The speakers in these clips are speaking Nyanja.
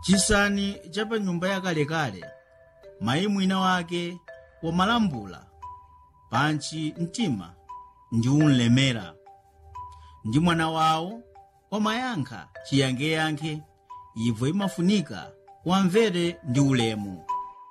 chisani cha pa nyumba yakalekale mayi mwina wake wamalambula pantchi mtima ndi unlemera ndi mwana wawo wamayankha chiyankheyankhe ibvo imafunika wamvere ndi ulemu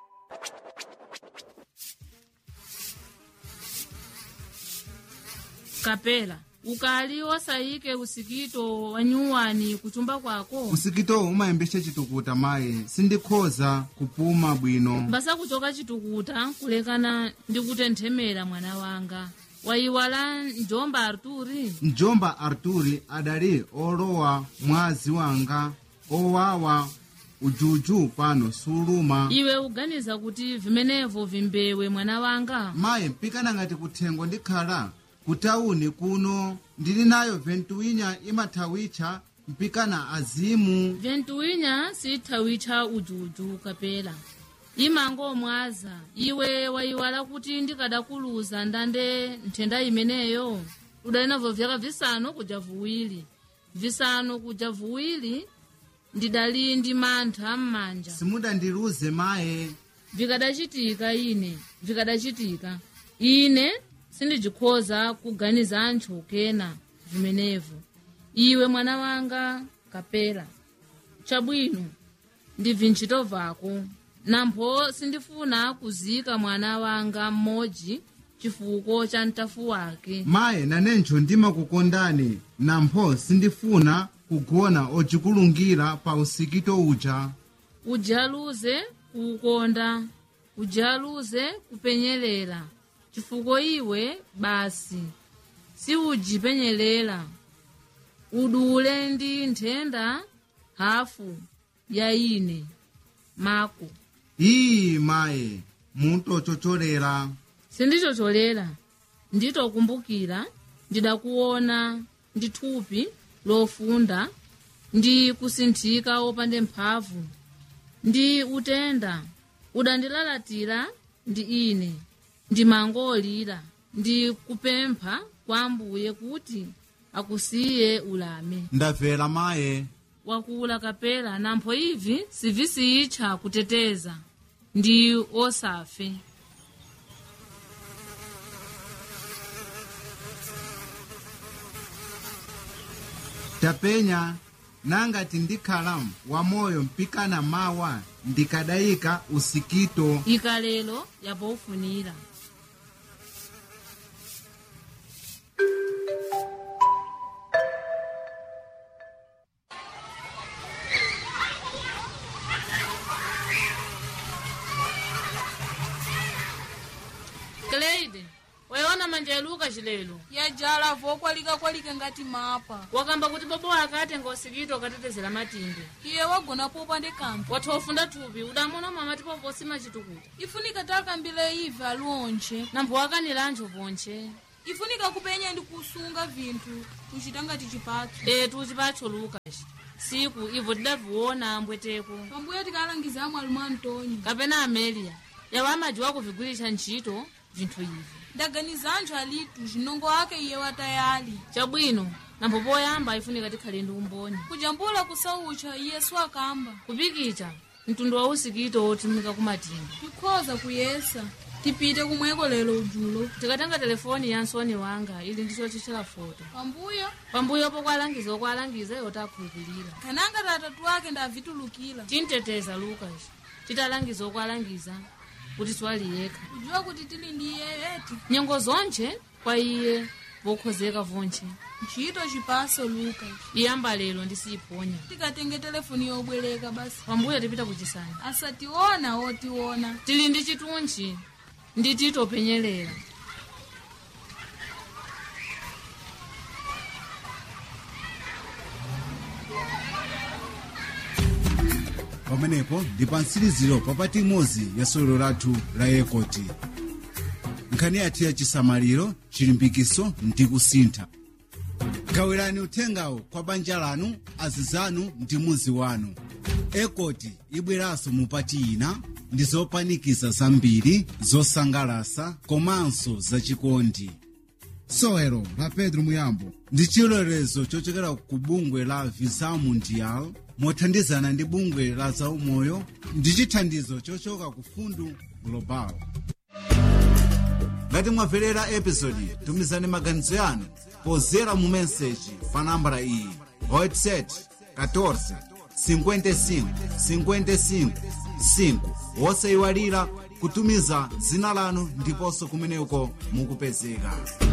kapela ukali osayike usikito wa nyuwani kuchumba kwako usikitowu umayembesa chitukuta mayi sindikhoza kupuma bwino mbasa kuchoka chitukuta kulekana ndi kutenthemera mwana wanga wayiwala njomba arturi mjomba arturi adali olowa mwazi wanga owawa ujuju pano suluma iwe uganiza kuti vimenevo vimbewe mwana wanga mayi mpikana ngati kuthengo ndikhala kutawuni kuno ndili nayo ventuwinya imathawitcha mpikana azimu ventuwinya sitthawitcha ujuju kapela imangomwaza iwe wayiwala kuti ndikadakuluza ndande nthenda imeneyo udali navo vyaka visanu kuja vuwiri visanu kuja vuwiri ndidali ndi mantha m'manja simudandiluze maye vikadacitika ine vikadacitika ine sindijikhoza kuganiza anthu kena vimenevo iwe mwana wanga kapela chabwino ndibvi ntchito vako nampho sindifuna kuzika mwana wanga mmodzi chifuko cha mtafu wake maye nanencho ndimakukondani nampho sindifuna kugona ocikulungira pa usikito uja ujaluze kuukonda ujaluze kupenyerera chifukwa iwe basi siujipenyerera udule ndi nthenda hafu ya ine mako iyi maye mutochocholera sindichocholera nditokumbukira ndidakuona ndi thupi lofunda ndi kusinthika opande mphamvu ndi utenda udandilalatira ndi ine ndimangolira ndi kupempha kwa ambuye kuti akusiye ulame ndabvera maye wakula kapela nampho ivi sivisiyitcha kuteteza ndi osafe tapenya nangati ndikhala wamoyo mpikana mawa ndikadayika usikito ikalelo yapofunira Cleide, wayiona manja yaluka chilelo yajala vokwalikakwalika ngati mapa wakamba kuti bobo akatenga usikito ukatetezera matinde iye wagona popande kanthu watha ufunda thupi udamona mama tipovosima chitukuta ifunika takambile ive aliwonche nampho wakanira anthu ponche ifunika kupenya ndi kusunga vinthu kuchita ngati chipatso etu chipatso lukas siku ivo tidaviona ambweteko pambuyo tikalangiza amwe alumu antoni kapena amelia yawo amadziwa kuvigwiritsa ntchito vinthu ivi ndaganiza anthu alitu zinongo ake iye watayali chabwino nampho poyamba ifunika tikhale ndi umboni kujambula kusaucha iyesu akamba kupikicha mtundu wa usikito wotumika kumatimba tikhoza kuyesa tipite kumweko lero ujulo tikatenga telefoni ya nsoni wanga ili ndicho chichela foto pambuyo pambuyo pokwalangiza okwalangiza yoti akhulupirira kananga tatatu ake ndavitulukira tinteteza lukas titalangiza okwalangiza kuti swali yekha kujiwa kuti tili ndi iye eti nyengo zonche kwa iye vokhozeka vonche ntchito chipaso luka iyamba lero ndisiyiponya tikatenge telefoni yobwereka basi pambuyo tipita kuchisani asationa otiona tili ndi chitunchi ndi titopenyerera pamenepo ndi pa mtsiriziro papati imodzi ya sewero lathu la ekoti nkhani yathu ya chisamaliro chilimbikiso ndi kusintha gawirani uthengawo kwa banja lanu azizanu ndi muzi wanu ekoti ibweranso mupati ina ndi zopanikiza zambiri zosangalasa komanso zachikondi sowelo la pedro muyambo ndi chilolezo chochokera ku bungwe la visa mundial mothandizana ndi bungwe la zaumoyo ndi chithandizo chochoka ku fundu global ngati mwamverera episodi tumizani maganizo yanu pozera mu meseji pa nambala iyi whatsapp 14 55 55 5 wosayiwalira kutumiza dzina lanu ndiponso kumeneko mukupezeka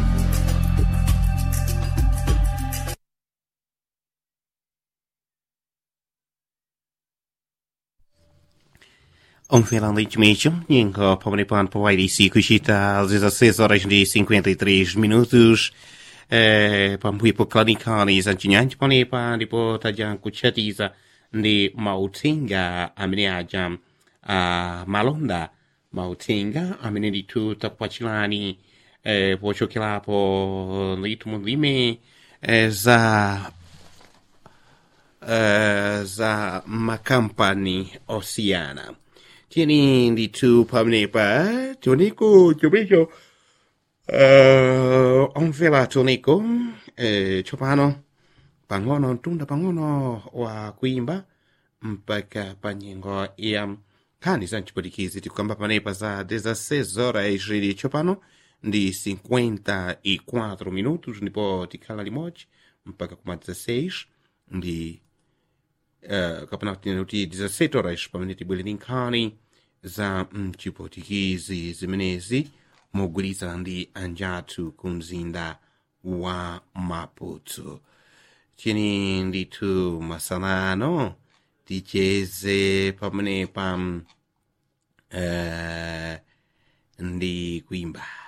Um finalmente, Ninho Pomonipan Powairisi Kushita, às 16 horas e 53 minutos. Eh, pambuipo klanikani zanchinyanji panepa ndipo taja kuchatiza ndi mauthenga amene aja uh, malonda mauthenga amene ndithu takupatsirani eh, pochokerapo ndithu mulime eh, za uh, za makampani osiyana tiyeni ndithu pamenepa tioneko chomwecho uh, omvera tioneko eh, tsopano pang'ono mtunda pang'ono wa kuimba mpaka pa nyengo ya nkhani za mchipwitikizi tikukamba panepa za 16 horas ili tsopano ndi 54 minutos ndipo tikhala limodzi mpaka kuma 16 ndi uh, kapena kuti 17 horas pamene tibwere ndi nkhani za mchipwitikizi zimenezi mogwirizana ndi anjathu ku mzinda wa maputo chini ndithu masanano ticheze pamene pa uh, ndi kuimba